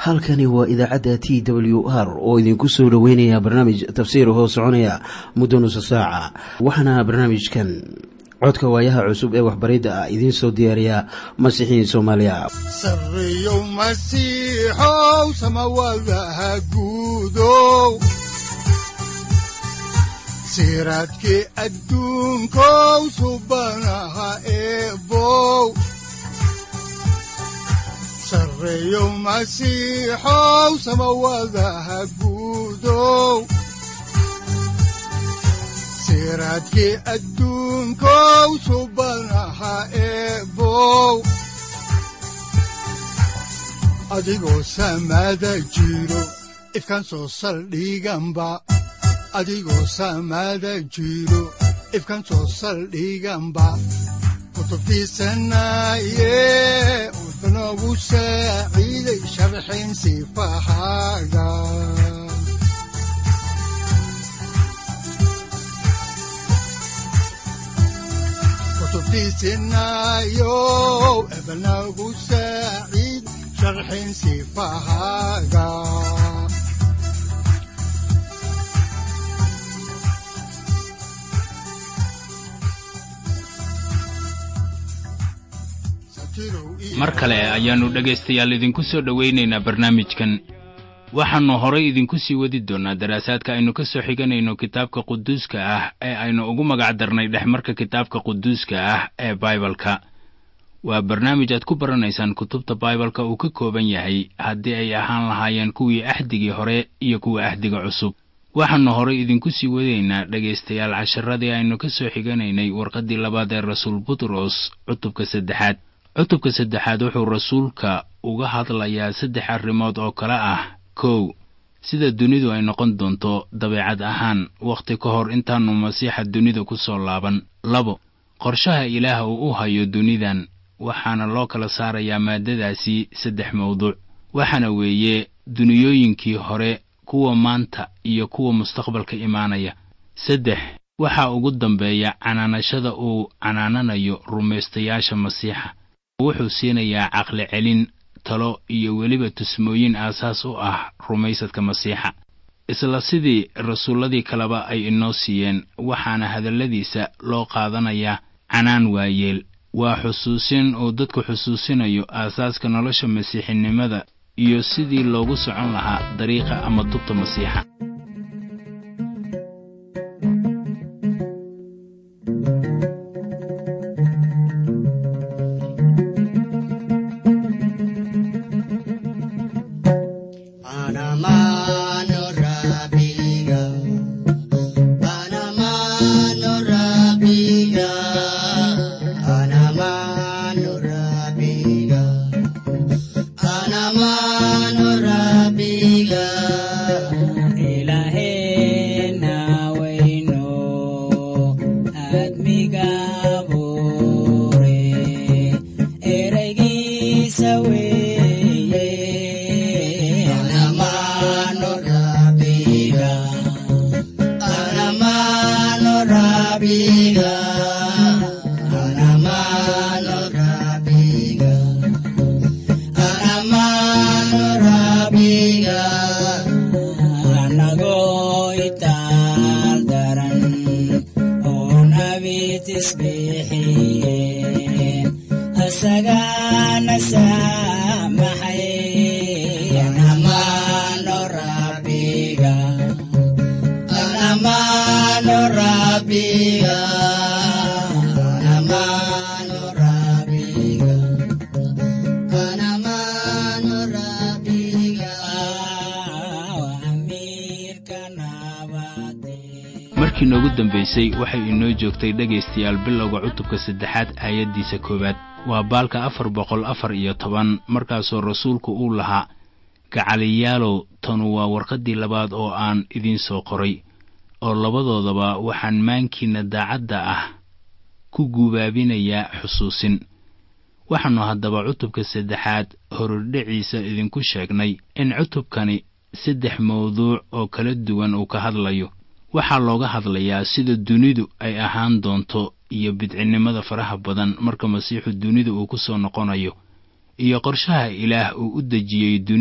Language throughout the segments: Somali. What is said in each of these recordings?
halkani waa idaacadda t w r oo idinku soo dhoweynaya barnaamij tafsiir hoo soconaya muddo nusa saaca waxaana barnaamijkan codka waayaha cusub ee waxbaridda ah idiin soo diyaariya masiixiin soomaaliya sareyow masiixow samawadaha guudow siraadkii adduunkow subanaha eebow sareyow masiixow samawadaha guudow siraadkii adduunkow subanaha eebow adigoo samaada jiro ifkaan soo saldhiganba adigoo samaada jiro ifkaan soo saldhiganba kutubtiisanaye udanogu saaciiday sharxin sifahaaga kutubtiisinayow ebanagu saaciid sharxin sifahaaga mar kale ayaannu dhegaystayaal idinku soo dhowaynaynaa barnaamijkan waxaannu horay idinku sii wadi doonnaa daraasaadka aynu ka soo xiganayno kitaabka quduuska ah ee aynu ugu magac darnay dhexmarka kitaabka quduuska ah ee baibalka waa barnaamij aad ku baranaysaan kutubta baibalka uu ka kooban yahay haddii ay ahaan lahaayeen kuwii axdigii hore iyo kuwa axdiga cusub waxaannu horay idinku sii wadaynaa dhegaystayaal casharadii aynu ka soo xiganaynay warqaddii labaad ee rasuul butros cutubka saddexaad cutubka saddexaad wuxuu rasuulka uga hadlayaa saddex arrimood oo kale ah kow sida dunidu ay noqon doonto dabeecad ahaan wakhti ka hor intaannu masiixa dunida ku soo laaban labo qorshaha ilaah uu u hayo dunidan waxaana loo kala saarayaa maaddadaasi saddex mawduuc waxaana weeye duniyooyinkii hore kuwa maanta iyo kuwa mustaqbalka imaanaya saddex waxaa ugu dambeeya canaanashada uu canaananayo rumaystayaasha masiixa wuxuu siinayaa caqli celin talo iyo weliba tusmooyin aasaas u ah rumaysadka masiixa isla sidii rasuulladii kaleba ay inoo siiyeen waxaana hadalladiisa loo qaadanayaa canaan waayeel waa xusuusin uu dadku xusuusinayo aasaaska nolosha masiixinimada iyo sidii loogu socon lahaa dariiqa ama tubta masiixa markii noogu dambaysay waxay inoo joogtay dhegaystayaal bilowga cutubka saddexaad aayaddiisa koowaad waa baalka afar boqol afar iyo toban markaasoo rasuulku uu lahaa gacaliyaalow tanu waa warqaddii labaad oo aan idiin soo qoray oo labadoodaba waxaan maankiinna daacadda ah ku guubaabinayaa xusuusin waxaannu haddaba cutubka saddexaad horudhiciisa idinku sheegnay in cutubkani saddex mawduuc oo kala duwan uu ka hadlayo waxaa looga hadlayaa sida dunidu ay ahaan doonto iyo bidcinnimada faraha badan marka masiixu dunida uu ku soo noqonayo iyo qorshaha ilaah uu u dejiyey dunida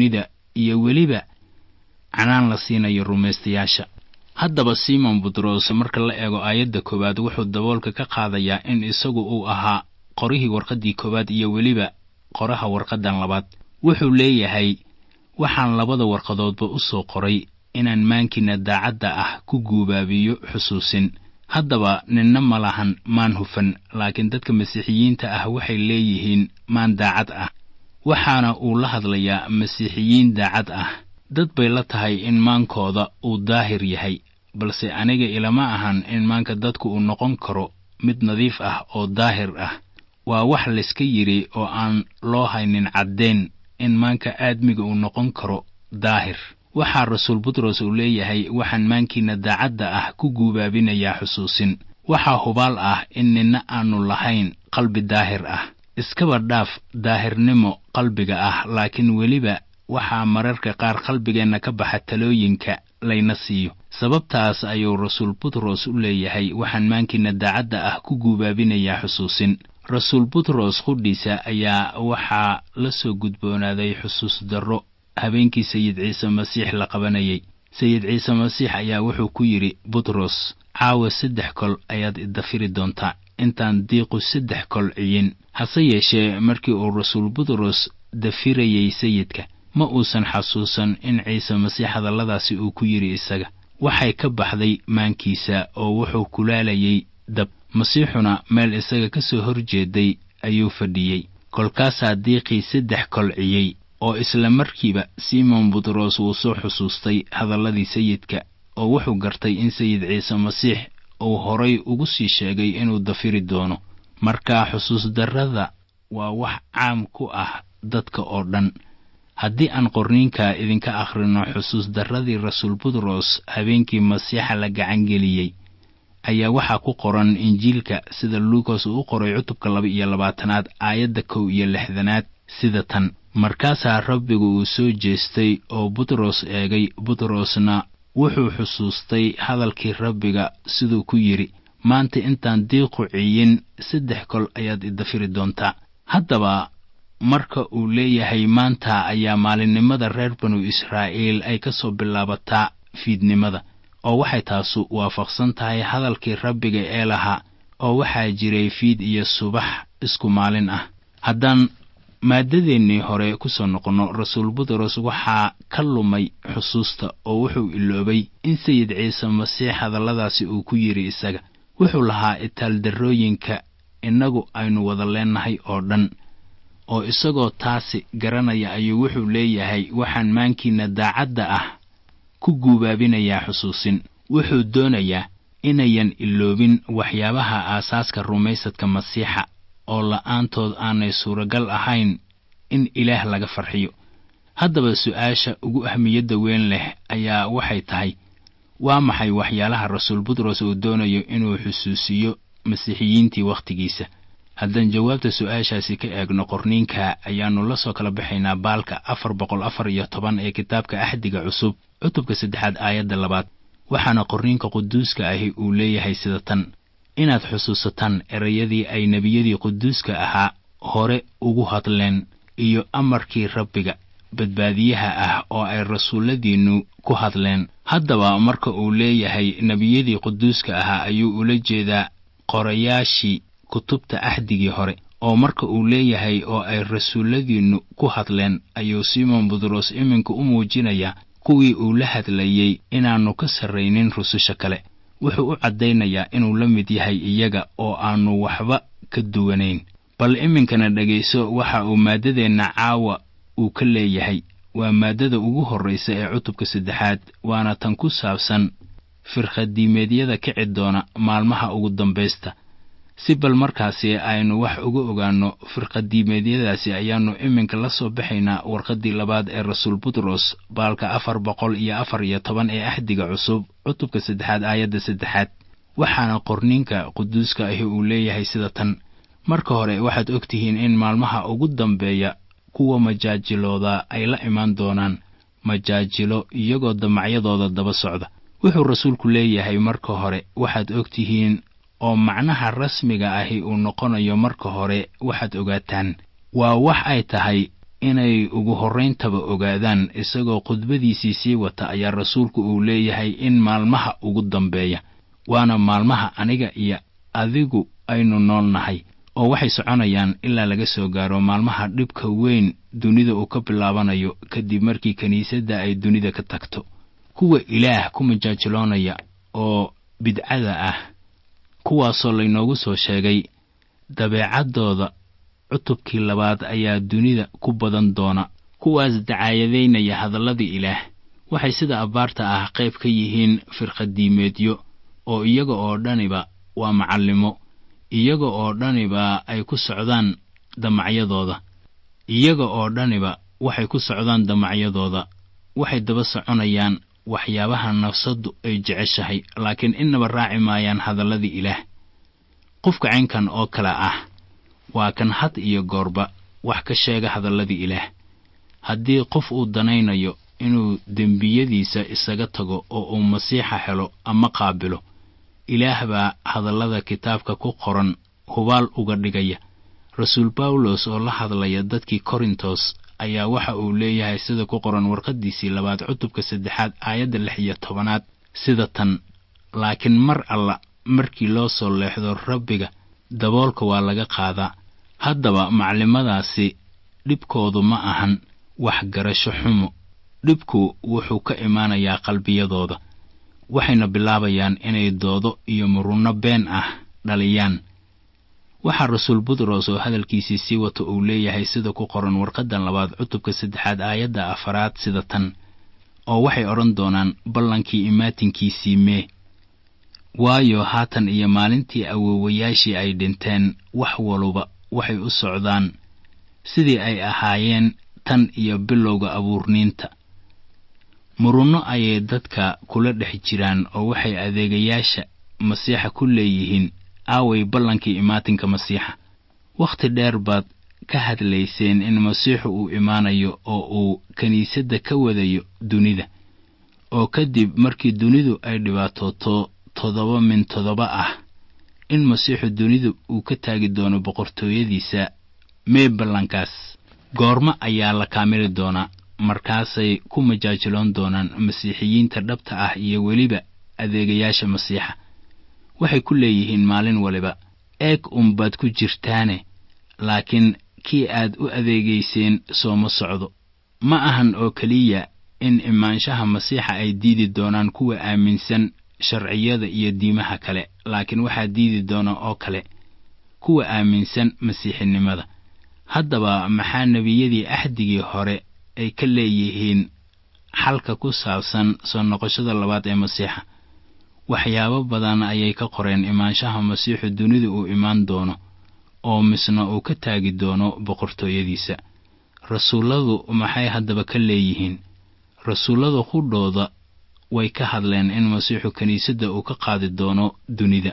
iyo weliba canaan la siinayo rumaystayaasha haddaba simon butros marka la eego aayadda koowaad wuxuu daboolka ka qaadayaa in isagu uu ahaa qorihii warqaddii koowaad iyo weliba qoraha warqaddan labaad wuxuu leeyahay waxaan labada warqadoodba u soo qoray inaan maankiinna daacadda ah ku guubaabiyo xusuusin haddaba ninna ma lahan maan hufan laakiin dadka masiixiyiinta ah waxay leeyihiin maan daacad ah waxaana uu la hadlayaa masiixiyiin daacad ah dad bay la tahay in maankooda uu daahir yahay balse aniga ilama ahan in maanka dadku uu noqon karo mid nadiif ah oo daahir ah waa wax layska yidhi oo aan loo haynin caddayn in maanka aadmiga uu noqon karo daahir waxaa rasuul butros uu leeyahay waxaan maankiinna daacadda ah ku guubaabinayaa xusuusin waxaa hubaal ah in ninna aanu lahayn qalbi daahir ah iskaba dhaaf daahirnimo qalbiga ah laakiin weliba waxaa mararka qaar qalbigeenna ka baxa talooyinka layna siiyo sababtaas ayuu rasuul butros u leeyahay waxaan maankiinna daacadda ah ku guubaabinayaa xusuusin rasuul butros qudhiisa ayaa waxaa la soo gudboonaaday xusuus darro habeenkii sayid ciise masiix la qabanayay sayid ciise masiix ayaa wuxuu ku yidhi butros caawa saddex kol ayaad idafiri doontaa intaan diiqu saddex kol ciyin hase yeeshee markii uu rasuul butros dafirayay sayidka ma uusan xasuusan in ciise masiix hadalladaasi uu ku yidhi isaga waxay ka baxday maankiisa oo wuxuu kulaalayay dab masiixuna meel isaga ka soo hor jeeday ayuu fadhiyey kolkaasaa diiqii saddex kol ciyey oo isla markiiba simon butros wuu soo xusuustay hadalladii sayidka oo wuxuu gartay in sayid ciise masiix uu horay ugu sii sheegay inuu dafiri doono markaa xusuus darrada waa wax caam ku ah dadka oo dhan haddii aan qorniinka idinka akhrino xusuus darradii rasuul butros habeenkii masiixa la gacangeliyey ayaa waxaa ku qoran injiilka sida luukas uu u qoray cutubka laba iyo labaatanaad aayadda kow iyo lixdanaad sida tan markaasaa rabbigu uu soo jeestay oo butros eegay butrosna wuxuu xusuustay hadalkii rabbiga siduu ku yidhi maanta intaan diiqu ciyin saddex kol ayaad idafiri doontaa haddaba marka uu leeyahay maanta ayaa maalinimada reer banu israa'iil ay ka soo bilaabataa fiidnimada oo waxay taasu waafaqsan tahay hadalkii rabbiga ee lahaa oo waxaa jiray fiid iyo subax isku maalin ah haddaan maaddadeennii hore ku soo noqonno rasuul butros waxaa ka lumay xusuusta oo wuxuu iloobay in sayid ciise masiix hadalladaasi uu ku yidhi isaga wuxuu lahaa itaaldarrooyinka innagu aynu wada leennahay oo dhan oo isagoo taasi garanaya ayuu wuxuu leeyahay waxaan maankiinna daacadda ah ku guubaabinayaa xusuusin wuxuu doonayaa inayan iloobin waxyaabaha aasaaska rumaysadka masiixa oo la'aantood aanay suuragal ahayn in ilaah laga farxiyo haddaba su'aasha ugu ahmiyadda weyn leh ayaa waxay tahay waa maxay waxyaalaha rasuul butros uu doonayo inuu xusuusiyo masiixiyiintii wakhtigiisa haddaan jawaabta su'aashaasi ka eegno qorniinka ayaannu la soo kala baxaynaa baalka afar boqol afar iyo toban ee kitaabka axdiga cusub cutubka saddexaad aayadda labaad waxaana qorniinka quduuska ahi uu leeyahay sida tan inaad xusuusataan erayadii ay nebiyadii quduuska ahaa hore ugu hadleen iyo amarkii rabbiga badbaadiyaha ah oo ay rasuulladiinnu ku hadleen haddaba marka uu leeyahay nebiyadii quduuska ahaa ayuu ula jeedaa qorayaashii kutubta axdigii hore oo marka uu leeyahay oo ay rasuulladiinnu ku hadleen ayuu simon butros iminka u muujinayaa kuwii uu la hadlayey inaannu ka sarraynin rususha kale wuxuu u caddaynayaa inuu la mid yahay iyaga oo aannu waxba ka duwanayn bal iminkana dhegayso waxa uu maaddadeenna caawa uu ka leeyahay waa maaddada ugu horraysa ee cutubka saddexaad waana tan ku saabsan firkhadiimeedyada kici doona maalmaha ugu dambaysta si bal markaasi aynu wax uga ogaanno firqadiimeedyadaasi ayaannu iminka la soo baxaynaa warqaddii labaad ee rasuul butros baalka afar boqol iyo afar iyo toban ee axdiga cusub cutubka saddexaad aayadda saddexaad waxaana qorniinka quduuska ahi uu leeyahay sida tan marka hore waxaad og tihiin in maalmaha ugu dambeeya kuwa majaajilooda ay la imaan doonaan majaajilo iyagoo damacyadooda daba socda wuxuu rasuulku leeyahay marka hore waxaad og tihiin oo macnaha rasmiga ahi uu noqonayo marka hore waxaad ogaataan waa wax ay tahay inay ugu horrayntaba ogaadaan isagoo khudbadiisii sii wata ayaa rasuulku uu leeyahay in maalmaha ugu dambeeya waana maalmaha aniga iyo adigu aynu nool nahay oo waxay soconayaan ilaa laga soo gaaro maalmaha dhibka weyn dunida uu ka bilaabanayo kadib markii kiniisadda ay dunida ka tagto kuwa ilaah ku majaajiloonaya oo bidcada ah kuwaasoo laynoogu soo sheegay dabeecaddooda cutubkii labaad ayaa dunida ku badan doona kuwaas dacaayadaynaya hadalladii ilaah waxay sida abbaarta ah qayb ka yihiin firqadiimeedyo oo iyaga oo dhaniba waa macallimo iyaga oo dhaniba ay ku socdaan damacyadooda iyaga oo dhaniba waxay ku socdaan damacyadooda waxay daba soconayaan waxyaabaha nafsaddu ay jeceshahay laakiin innaba raaci maayaan hadalladii ilaah qofka caynkan oo kale ah waa kan had iyo goorba wax ka sheega hadalladii ilaah haddii qof uu danaynayo inuu dembiyadiisa isaga tago oo uu masiixa helo ama qaabilo ilaah baa hadallada kitaabka ku qoran hubaal uga dhigaya rasuul bawlos oo la hadlaya dadkii korintos ayaa waxa uu leeyahay sida ku qoran warqaddiisii labaad cutubka saddexaad aayadda lix iyo tobanaad sida tan laakiin mar alla markii loo soo leexdo rabbiga daboolka waa laga qaadaa haddaba maclimadaasi dhibkoodu ma ahan waxgarasho xumo dhibku wuxuu ka imaanayaa qalbiyadooda waxayna bilaabayaan inay doodo iyo murunno been ah dhaliyaan waxaa rasuul butros oo hadalkiisii sii wata uu leeyahay sida ku qoran warqaddan labaad cutubka saddexaad aayadda afaraad sida tan oo waxay odhan doonaan ballankii imaatinkiisii mee waayo haatan iyo maalintii awoowayaashii ay dhinteen wax waluba waxay u socdaan sidii ay ahaayeen tan iyo bilowga abuurniinta murunno ayay dadka kula dhex jiraan oo waxay adeegayaasha masiixa ku leeyihiin aaway ballankii imaatinka masiixa wakhti dheer baad ka hadlayseen in masiixu uu imaanayo oo uu kiniisadda ka wadayo dunida oo kadib markii dunidu ay dhibaatooto toddoba min toddoba ah in masiixu dunidu uu ka taagi doono boqortooyadiisa mee ballankaas goormo ayaa la kaamili doonaa markaasay ku majaajiloon doonaan masiixiyiinta dhabta ah iyo weliba adeegayaasha masiixa waxay ku leeyihiin maalin waliba eeg unbaad ku jirtaane laakiin kii aad u adeegayseen sooma socdo ma ahan oo keliya in imaanshaha masiixa ay diidi doonaan kuwa aaminsan sharciyada iyo diimaha kale laakiin waxaa diidi doona oo kale kuwa aaminsan masiixinimada haddaba maxaa nebiyadii axdigii hore ay ka leeyihiin xalka ku saabsan soo noqoshada labaad ee masiixa waxyaabo badan ayay ka qoreen imaanshaha masiixu dunidu uu imaan doono oo misna uu ka taagi doono boqortooyadiisa rasuulladu maxay haddaba ka leeyihiin rasuullada qudhooda way ka hadleen in masiixu kiniisadda uu ka qaadi doono dunida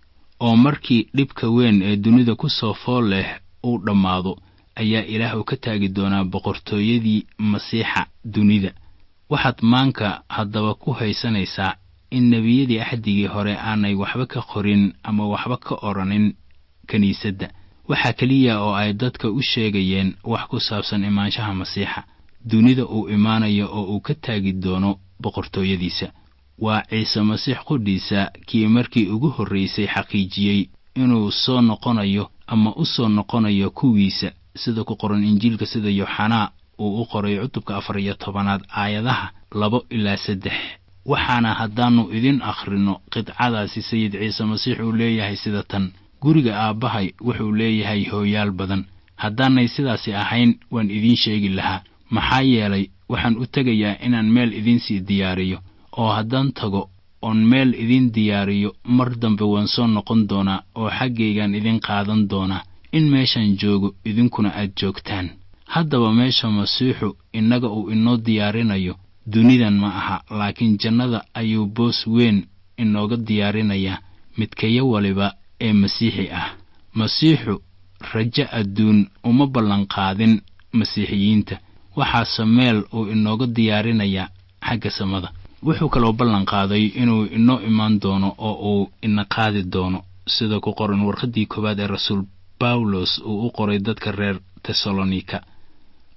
oo markii dhibka weyn ee dunida ku soo fool leh uu dhammaado ayaa ilaah uu ka taagi doonaa boqortooyadii masiixa dunida waxaad maanka haddaba ku haysanaysaa in nebiyadii axdigii hore aanay waxba ka qorin ama waxba ka odhanin kiniisadda waxaa keliya oo ay dadka u sheegayeen wax ku saabsan imaanshaha masiixa dunida uu imaanayo oo uu ka taagi doono boqortooyadiisa waa ciise masiix qudhiisa kii markii ugu horraysay xaqiijiyey inuu soo noqonayo ama u soo noqonayo kuwiisa sida ku qoran injiilka sida yooxanaa uu u qoray cutubka afar iyo tobanaad aayadaha labo ilaa saddex waxaana haddaannu idin akhrino qidcadaasi sayid ciise masiix uu leeyahay sida tan guriga aabbahay wuxuu leeyahay hooyaal badan haddaanay sidaasi ahayn waan idiin sheegi lahaa maxaa yeelay waxaan u tegayaa inaan meel idiinsii diyaariyo oo haddaan tago oon meel idiin diyaariyo mar dambe waan soo noqon doonaa oo xaggaygaan idin qaadan doonaa in meeshaan joogo idinkuna aad joogtaan haddaba meesha masiixu innaga uu inoo diyaarinayo dunidan ma aha laakiin jannada ayuu boos weyn inooga diyaarinayaa midkayo waliba ee masiixi ah masiixu rajo adduun uma ballanqaadin masiixiyiinta waxaase meel uu inooga diyaarinayaa xagga samada wuxuu kaloo ballanqaaday inuu inoo imaan doono oo uu ina qaadi doono sida ku qoran warqaddii koowaad ee rasuul bawlos uu u qoray dadka reer tesalonika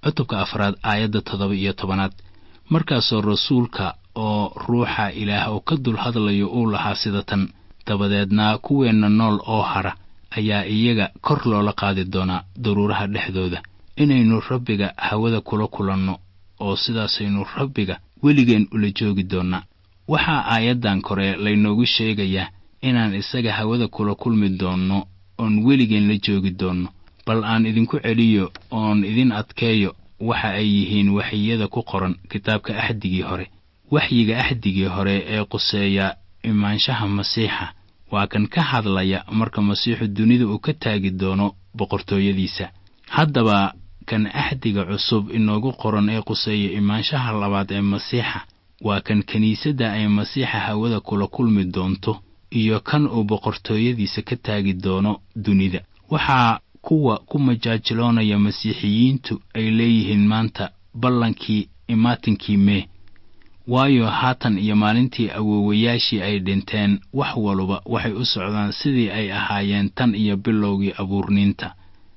cutubka afraad aayadda toddoba iyo tobanaad markaasoo rasuulka oo ruuxa ilaah oo ka dul hadlayo uu lahaa sida tan dabadeedna kuweenna nool oo hara ayaa iyaga kor loola qaadi doonaa daruuraha dhexdooda inaynu rabbiga hawada kula kulanno oo sidaasaynu rabbiga weligeen ula joogi doonnaa waxaa aayaddan kore laynoogu sheegayaa inaan isaga hawada kula kulmi doonno oon weligeen la joogi doonno bal aan idinku celiyo oon idin adkeeyo waxa ay yihiin waxyiyada ku qoran kitaabka axdigii hore waxyiga axdigii hore ee quseeya imaanshaha masiixa waa kan ka hadlaya marka masiixu dunida uu ka taagi doono boqortooyadiisa haddaba kan axdiga cusub inoogu qoran ee quseeya imaanshaha labaad ee masiixa waa kan kiniisadda ay masiixa hawada kula kulmi doonto iyo kan uu boqortooyadiisa ka taagi doono dunida waxaa kuwa ku majaajiloonaya masiixiyiintu ay leeyihiin maanta ballankii imaatinkii mee waayo haatan iyo maalintii awoowayaashii ay dhinteen wax waluba waxay u socdaan sidii ay ahaayeen tan iyo bilowgii abuurniinta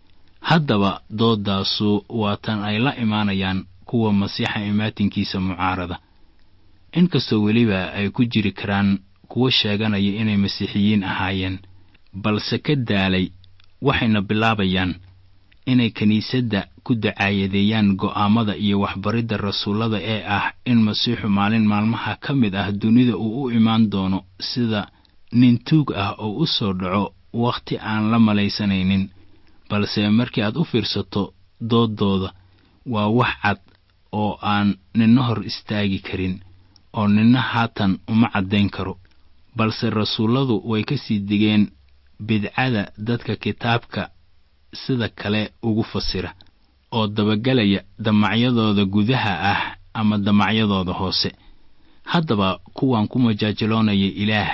haddaba doodaasu waa tan ay la imaanayaan kuwa masiixa imaatinkiisa mucaarada inkastoo weliba ay ku jiri karaan kuwo sheeganaya inay masiixiyiin ahaayeen balse ka daalay waxayna bilaabayaan inay kiniisadda ku dacaayadeeyaan go'aammada iyo waxbaridda rasuullada ee ah in masiixu maalin maalmaha ka mid ah dunida uu u imaan doono sida nin tuug ah oo u soo dhaco wakhti aan la malaysanaynin balse markii aad u fiirsato dooddooda waa wax cad oo aan ninna hor istaagi karin oo ninna haatan uma caddayn karo balse rasuulladu way ka sii digeen bidcada dadka kitaabka sida kale ugu fasira oo dabagelaya damacyadooda gudaha ah ama damacyadooda hoose haddaba kuwan ku majaajiloonaya ilaah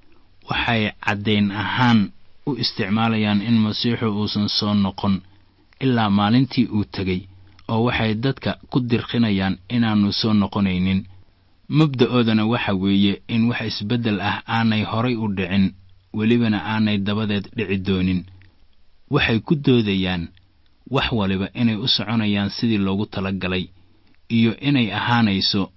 waxay caddayn ahaan u isticmaalayaan in masiixu uusan soo noqon ilaa maalintii uu tegey oo waxay dadka ku dirqinayaan inaannu soo noqonaynin mabda'oodana waxa weeye in wax isbeddel ah aanay horay u dhicin welibana aanay dabadeed dhici doonin waxay ku doodayaan wax waliba inay u soconayaan sidii loogu talagalay iyo inay ahaanayso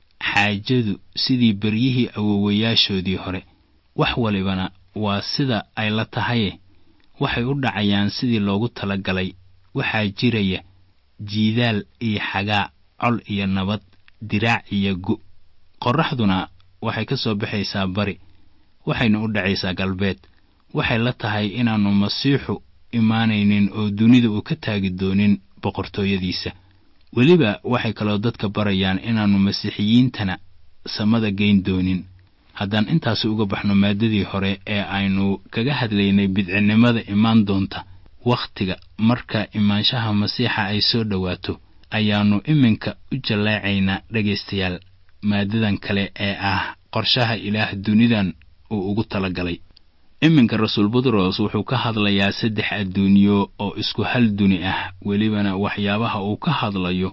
xaajadu sidii beryihii awowayaashoodii hore wax walibana waa sida ay la tahaye waxay u dhacayaan sidii loogu talagalay waxaa jiraya jiidaal iyo xagaa col iyo nabad diraac iyo gu qorraxduna waxay ka soo baxaysaa bari waxayna u dhacaysaa galbeed waxay la tahay inaannu masiixu imaanaynin oo dunida uu ka taagi doonin boqortooyadiisa weliba waxay kaloo dadka barayaan inaannu masiixiyiintana samada geyn doonin haddaan intaasi uga baxno maaddadii hore ee aynu kaga hadlaynay bidcinnimada imaan doonta wakhtiga marka imaanshaha masiixa ay soo dhowaato ayaannu iminka u jalleecaynaa dhegaystayaal maaddadan kale ee ah qorshaha ilaah dunidan uu ugu talagalay iminka rasuul butros wuxuu ka hadlayaa saddex adduunyo oo isku hal duni ah welibana waxyaabaha uu ka hadlayo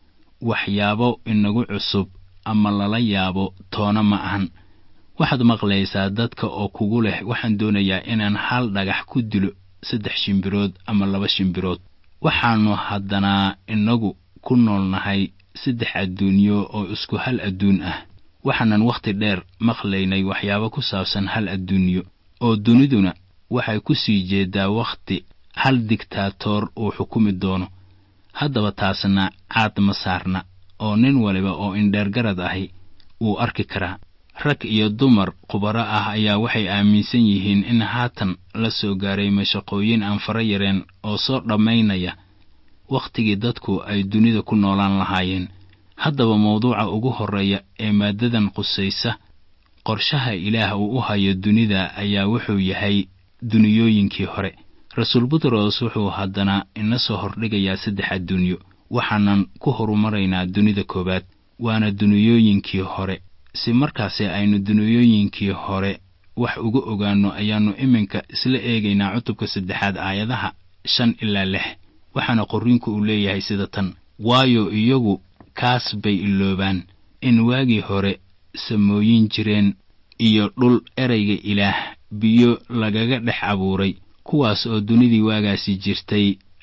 waxyaabo inagu cusub ama lala yaabo toona ma ahan waxaad maqlaysaa dadka oo kugu leh waxaan doonayaa inaan hal dhagax ku dilo saddex shimbirood ama laba shimbirood waxaannu haddanaa inagu ku noolnahay saddex adduunyo oo isku hal adduun ah waxaanan wakhti dheer maqlaynay waxyaabo ku saabsan hal adduunyo oo duniduna waxay ku sii jeedaa wakhti hal digtaatoor uu xukumi doono haddaba taasna caad ma saarna oo nin waliba oo indheergarad ahi wuu arki karaa rag iyo dumar khubaro ah ayaa waxay aaminsan yihiin in haatan la soo gaaray mashaqooyin aan fara yareen oo soo dhammaynaya wakhtigii dadku ay dunida ku noolaan lahaayeen haddaba mawduuca ugu horreeya ee maaddadan qusaysa qorshaha ilaah uu u hayo dunida ayaa wuxuu yahay duniyooyinkii hore rasuul butros wuxuu haddana ina soo hordhigayaa saddex adduunyo waxaanan ku horumaraynaa dunida koowaad waana duniyooyinkii hore si markaasi aynu duniyooyinkii hore wax uga ogaanno ayaannu iminka isla eegaynaa cutubka saddexaad aayadaha shan ilaa lix waxaana qorriinku uu leeyahay sida tan waayo iyagu kaas bay iloobaan in waagii hore samooyin jireen iyo dhul erayga ilaah biyo lagaga dhex abuuray kuwaas oo dunidii waagaasi jirtay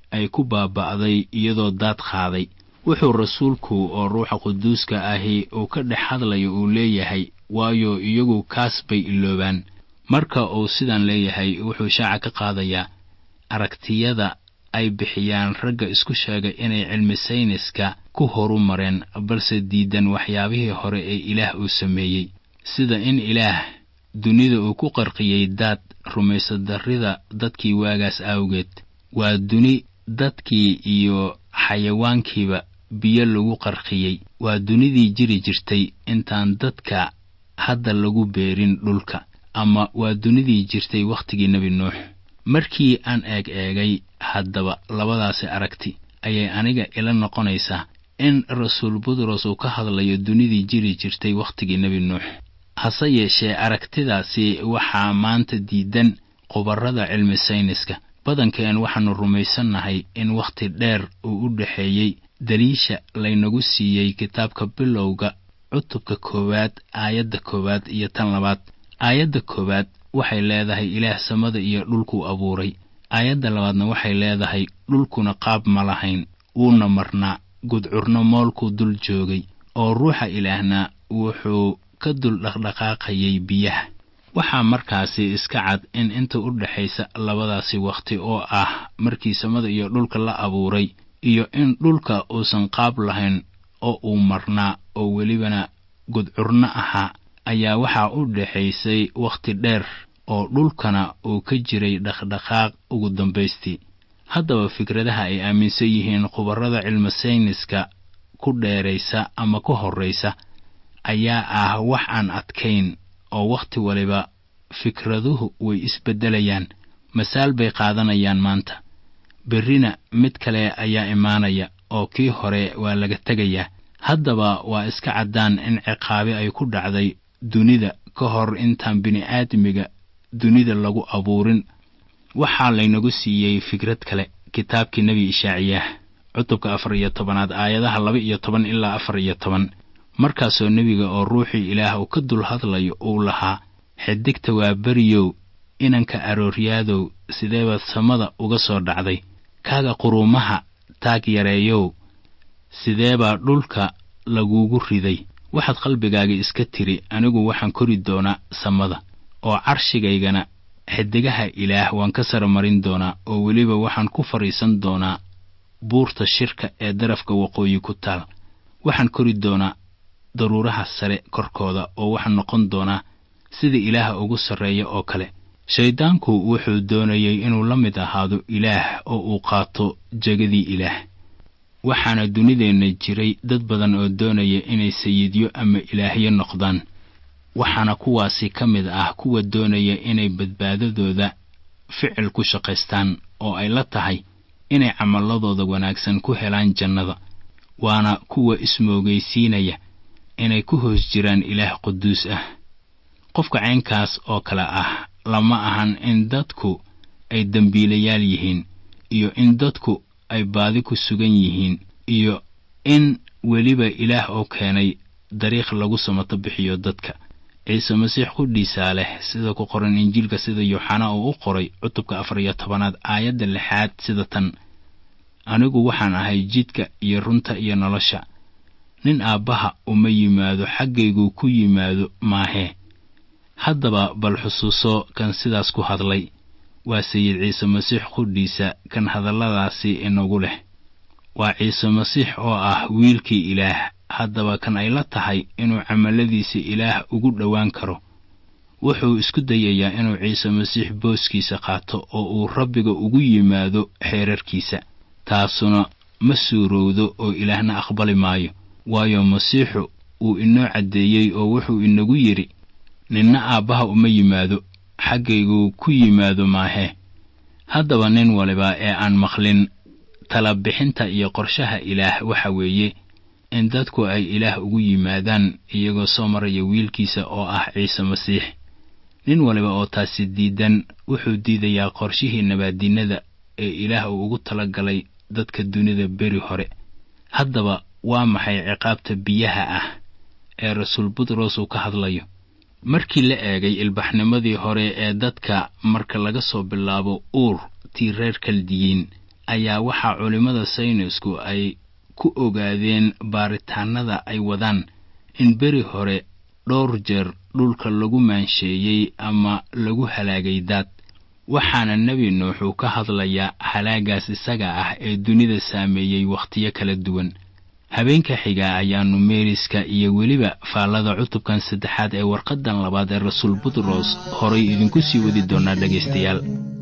ay ku baaba'day iyadoo daad qaaday wuxuu rasuulku oo ruuxa quduuska ahi uu ka dhex hadlayo uu leeyahay waayo iyagu kaas bay iloobaan marka uu sidan leeyahay wuxuu shaaca ka qaadayaa aragtiyada ay bixiyaan ragga isku sheegay inay cilmi sayniska ku horu mareen balse diidan waxyaabihii hore ee ilaah uu sameeyey sida in ilaah dunida uu ku qarqiyey daad rumaysadarrida dadkii waagaas awgeed waa duni dadkii iyo xayawaankiiba biyo lagu qarqiyey waa dunidii jiri jirtay intaan dadka hadda lagu beerin dhulka ama waa dunidii jirtay wakhtigii nebi nuux markii aan eeg eegay haddaba labadaasi aragti ayay aniga ila noqonaysaa in rasuul butros uu ka hadlayo dunidii jiri jirtay wakhtigii nebi nuux hase yeeshee aragtidaasi waxaa maanta diidan khubarrada cilmi sayniska badankeen waxaannu rumaysannahay in wakhti dheer uu u dhexeeyey daliisha laynagu siiyey kitaabka bilowga cutubka koowaad aayadda koowaad iyo tan labaad aayadda koowaad waxay leedahay ilaah samada iyo dhulkuu abuuray aayadda labaadna waxay leedahay dhulkuna qaab ma lahayn wuuna marnaa gudcurno moolkuu dul joogay oo ruuxa ilaahna wuxuu ka dul dhaqdhaqaaqayay biyaha waxaa markaasi iska cad in inta u dhexaysa labadaasi wakhti oo ah markii samada iyo dhulka la abuuray iyo in dhulka uusan qaab lahayn oo uu marnaa oo welibana gudcurno ahaa ayaa waxaa u dhexaysay wakhti dheer oo dhulkana uu ka jiray dhaqdhaqaaq ugu dambaystii haddaba fikradaha ay aaminsan yihiin khubarrada cilmi sayniska ku dheeraysa ama ka horraysa ayaa ah wax aan adkayn oo wakhti waliba fikraduhu way isbeddelayaan masaal bay qaadanayaan maanta berrina mid kale ayaa imaanaya oo kii hore waa laga tegayaa haddaba waa iska caddaan in ciqaabi ay ku dhacday dunida ka hor intaan bini'aadmiga dunida lagu abuurin waxaa laynagu siiyey fikrad kale kitaabkii nebi ishaaciyaah cutubka afar iyo tobanaad aayadaha laba iyo toban ilaa afar iyo toban markaasoo nebiga oo ruuxii ilaah uu ka dul hadlayo uu lahaa xidigta waa beriyow inanka arooryaadow sideebaad samada uga soo dhacday kaaga quruumaha taag yareeyow sideebaa dhulka lagugu riday waxaad qalbigaaga iska tiri anigu waxaan kori doonaa samada oo carshigaygana xidigaha ilaah waan ka saramarin doonaa oo weliba waxaan ku fadhiisan doonaa buurta shirka ee darafka waqooyi ku taal waxaan kori doonaa daruuraha sare korkooda oo waxaan noqon doonaa sida ilaaha ugu sarreeya oo kale shayddaanku wuxuu doonayey inuu la mid ahaado ilaah oo uu qaato jegadii ilaah waxaana dunideenna jiray dad badan oo doonaya inay sayidyo ama ilaahyo noqdaan waxaana kuwaasi ka mid ah kuwa doonaya inay badbaadadooda ficil ku shaqaystaan oo ay la tahay inay camalladooda wanaagsan ku helaan jannada waana kuwa ismoogaysiinaya inay ku hoos jiraan ilaah quduus ah qofka caynkaas oo kale ah lama ahan in dadku ay dembiilayaal yihiin iyo in dadku ay baadi ku sugan yihiin iyo in weliba ilaah oo keenay dariikh lagu samato bixiyo dadka ciise masiix qudhiisaa leh sida ku qoran injiilka sida yooxana uu u qoray cutubka afar iyo tobanaad aayadda lixaad sida tan anigu waxaan ahay jidka iyo runta iyo nolosha nin aabbaha uma yimaado xaggaygu ku yimaado maahee haddaba bal xusuuso kan sidaas ku hadlay waa sayid ciise masiix qudhiisa kan hadalladaasi inagu leh waa ciise masiix oo ah wiilkii ilaah haddaba kan ay la tahay inuu camalladiisa ilaah ugu dhowaan karo wuxuu isku dayayaa inuu ciise masiix booskiisa qaato oo uu rabbiga ugu yimaado xeerarkiisa taasuna ma suurowdo oo ilaahna aqbali maayo waayo masiixu uu inoo caddeeyey oo wuxuu inagu yidhi ninna aabbaha uma yimaado xaggaygu ku yimaado maahee haddaba nin waliba ee aan maqlin tala bixinta iyo qorshaha ilaah waxa weeye in dadku ay ilaah ugu yimaadaan iyagoo soo maraya wiilkiisa oo ah ciise masiix nin waliba oo taasi diidan wuxuu diidayaa qorshihii nabaadinnada ee ilaah uu ugu tala galay dadka dunida beri hore haddaba waa maxay ciqaabta biyaha ah ee rasuul butros uu ka hadlayo markii la eegay ilbaxnimadii hore ee dadka marka laga soo bilaabo uur tii reer kaldiyiin ayaa waxaa culimmada saynisku ay ku ogaadeen baaritaannada ay wadaan in beri hore dhowr jeer dhulka lagu maansheeyey ama lagu halaagay daad waxaana nebi nuux uu ka hadlayaa halaagaas isaga ah ee dunida saameeyey wakhtiyo kala duwan habeenka xiga ayaannu meeriska iyo weliba faallada cutubkan saddexaad ee warqaddan labaad ee rasuul butros horay idinku sii wadi doonaa dhegaystayaal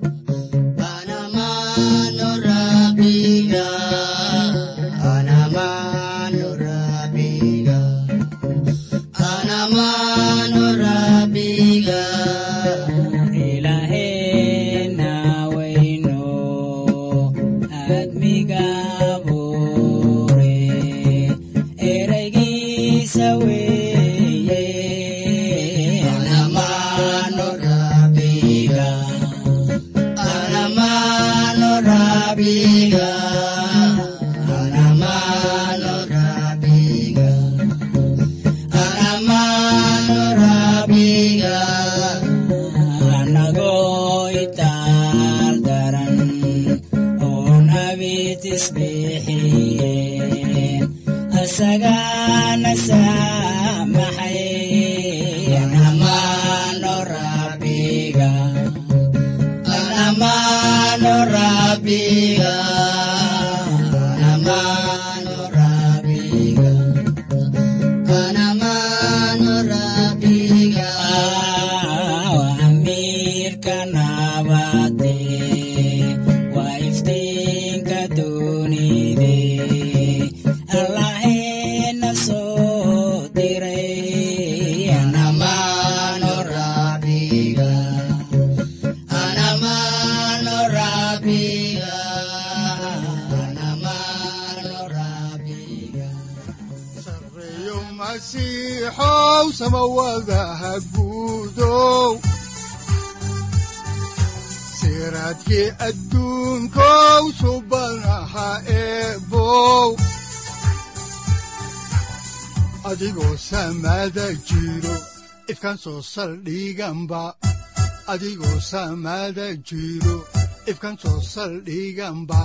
siraadkii adduunkow subanaha eebow adigoo samaada jiro ifkan soo saldhiganba adigoo samaada jiro ifkan soo saldhiganba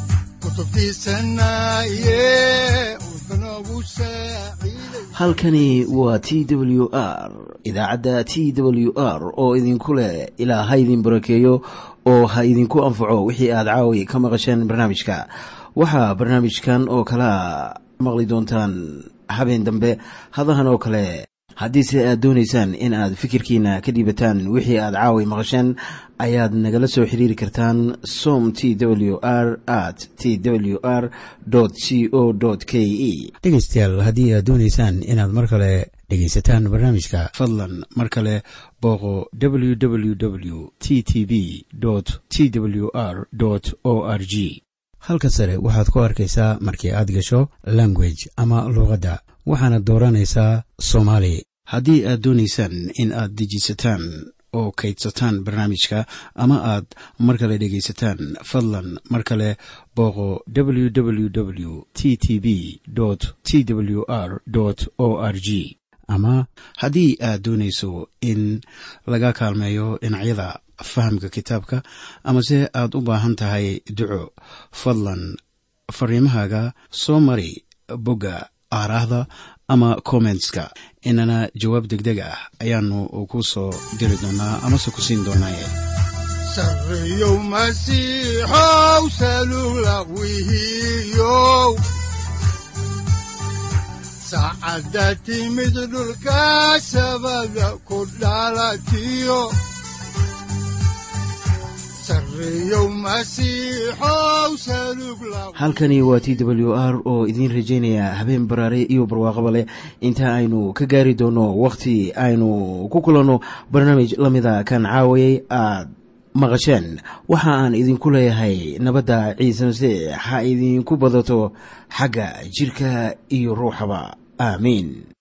halkani waa t w r idaacadda t w r oo idinku leh ilaa ha idin barakeeyo oo ha idinku anfaco wixii aad caawi ka maqasheen barnaamijka waxaa barnaamijkan oo kalaa maqli doontaan habeen dambe hadahan oo kale haddiise aad doonaysaan in aad fikirkiina ka dhiibataan wixii aad caawi maqasheen ayaad nagala soo xiriiri kartaan som t w r at t w r c o k e dhegaystayaal haddii aad doonaysaan inaad mar kale dhegaysataan barnaamijka fadlan mar kale booqo w w w t t b t w r o r g halka sare waxaad ku arkaysaa markii aad gasho language ama luuqadda waxaana dooranaysaa soomaali haddii aad doonaysaan in aad dejisataan oo kaydsataan barnaamijka ama aad mar kale dhegaysataan fadlan mar kale booqo w w w t t b t w r o r g ama haddii aad doonayso in laga kaalmeeyo dhinacyada fahamka kitaabka amase aad u baahan tahay duco fadlan fariimahaaga soo mari bogga aaraahda ama kommentska inana jawaab degdeg ah ayaanu ku soo diri doonaa amase ku siin doonaaye sareyow masiixow salugla wihiyow saacadda timid dhulka sabada ku dhalatiyo halkani waa t w r oo idiin rajaynaya habeen baraare iyo barwaaqaba leh inta aynu ka gaari doono wakhti aynu ku kulanno barnaamij la mida kan caawayay aad maqasheen waxa aan idinku leeyahay nabadda ciise masiix ha idinku badato xagga jidhka iyo ruuxaba aamiin